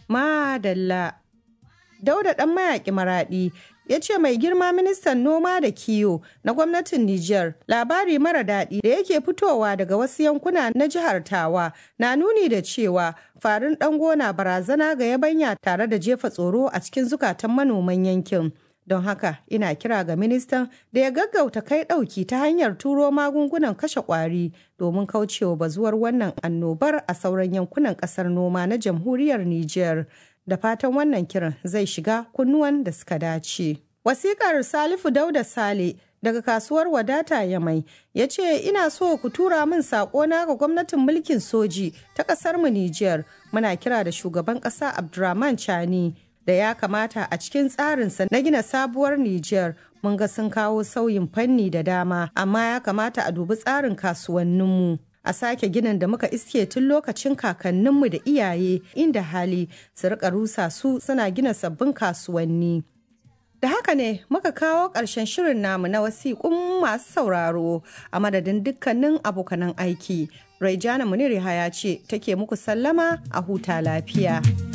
Madalla. Dauda ɗan mayaƙi maraɗi ya ce mai girma ministan noma da kiwo na gwamnatin Nijar labari mara daɗi da yake fitowa daga wasu yankuna na jihar Tawa na nuni da cewa farin ɗango na barazana ga yabanya tare da jefa tsoro a cikin zukatan manoman yankin. Don haka ina kira ga ministan da ya gaggauta kai ɗauki ta hanyar turo magungunan kashe ƙwari domin kaucewa bazuwar wannan annobar a sauran yankunan ƙasar noma na jamhuriyar Nijar. Da fatan wannan kiran zai shiga kunnuwan da suka dace. Wasikar Salifu Dauda Sale daga kasuwar wadata ya mai ya ce ina so ku tura min na ga gwamnatin mulkin soji ta ƙasar mu Nijar muna kira da shugaban ƙasa Abdurrahman Chani da ya kamata a cikin tsarinsa na gina sabuwar Nijar mun ga sun kawo sauyin fanni da dama amma ya kamata a dubi tsarin kasuwanninmu. A sake ginin da muka iske tun lokacin kakanninmu da iyaye inda hali su rika rusa su suna gina sabbin kasuwanni. Da haka ne muka kawo ƙarshen shirin namu na wasiƙun masu sauraro a madadin dukkanin abokanan aiki. Raijana Munir ya ce take muku sallama a huta lafiya.